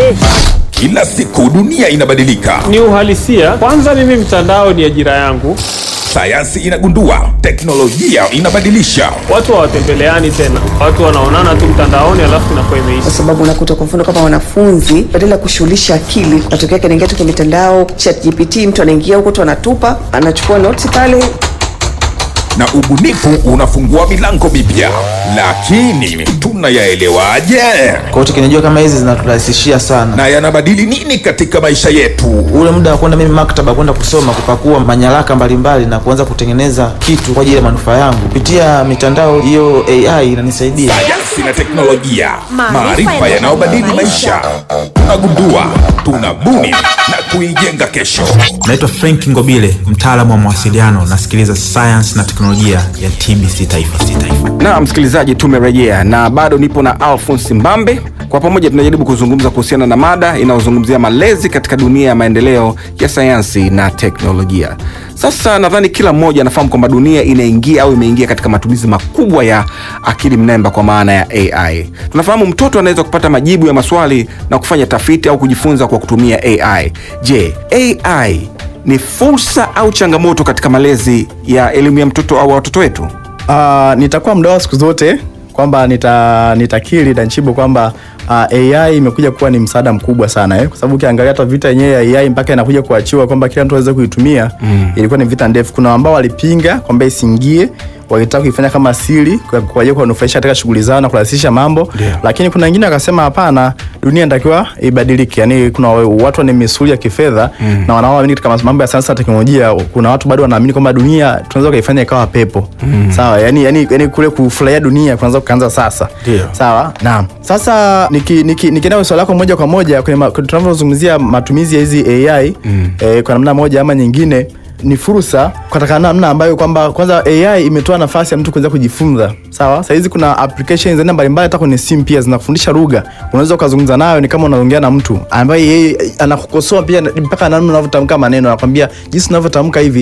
Kila siku dunia inabadilika, Ni uhalisia. Kwanza mimi mtandao ni ajira yangu. sayansi inagundua, teknolojia inabadilisha. Watu hawatembeleani tena, watu wanaonana tu mtandaoni, alafu inakuwa imeisha. kwa sababu unakuta kwa mfano kama wanafunzi badala ya kushughulisha akili, matokeo yake anaingia tu kwenye mitandao chat GPT, mtu anaingia huko tu anatupa, anachukua noti pale. na ubunifu unafungua milango mipya, lakini tunayaelewaje? Kwa hiyo teknolojia kama hizi zinaturahisishia sana. Na yanabadili nini katika maisha yetu? Ule muda wa kwenda mimi maktaba kwenda kusoma kupakua manyaraka mbalimbali na kuanza kutengeneza kitu kwa ajili ya manufaa yangu kupitia mitandao hiyo, AI inanisaidia. Sayansi na teknolojia, maarifa yanayobadili maisha. Tunagundua, tunabuni na kuijenga kesho. Naitwa Frank Ngobile, mtaalamu wa mawasiliano. Nasikiliza sayansi na teknolojia ya TBC Taifa. Taifa. na msikilizaji, tumerejea na bado nipo na Alphonse Mbambe. Kwa pamoja tunajaribu kuzungumza kuhusiana na mada inayozungumzia malezi katika dunia ya maendeleo ya sayansi na teknolojia. Sasa nadhani kila mmoja anafahamu kwamba dunia inaingia au imeingia katika matumizi makubwa ya akili mnemba kwa maana ya AI. Tunafahamu mtoto anaweza kupata majibu ya maswali na kufanya tafiti au kujifunza kwa kutumia AI. Je, AI ni fursa au changamoto katika malezi ya elimu ya mtoto au watoto wetu? Uh, nitakuwa mdau siku zote kwamba nita nitakiri Danchibo kwamba uh, AI imekuja kuwa ni msaada mkubwa sana eh? Kwa sababu ukiangalia hata vita yenyewe ya AI mpaka inakuja kuachiwa kwamba kila mtu aweze kuitumia mm. ilikuwa ni vita ndefu. Kuna ambao walipinga kwamba isiingie walitaka kuifanya kama siri kwa kwa ajili ya kuwanufaisha katika shughuli zao na kurahisisha mambo Ndio. lakini kuna wengine wakasema hapana, dunia inatakiwa ibadilike. Yani kuna watu wana misuli ya kifedha mm. na wanaoamini katika mambo ya sayansi na teknolojia. Kuna watu bado wanaamini kwamba dunia tunaweza kuifanya ikawa pepo mm. sawa, yani, yani, yani kule kufurahia dunia kuanza kuanza sasa Ndio. sawa. Naam, sasa nikienda niki, niki swali lako moja kwa moja kwenye ma- tunavyozungumzia matumizi ya hizi AI mm. eh, kwa namna moja ama nyingine ni fursa katika namna ambayo kwamba kwanza AI imetoa nafasi ya mtu kuweza kujifunza. Sawa, saa hizi kuna applications aina mbalimbali, hata kwenye simu pia zinakufundisha lugha. Unaweza ukazungumza nayo, ni kama unaongea na mtu ambaye yeye anakukosoa pia mpaka namna unavyotamka maneno, anakwambia jinsi unavyotamka hivi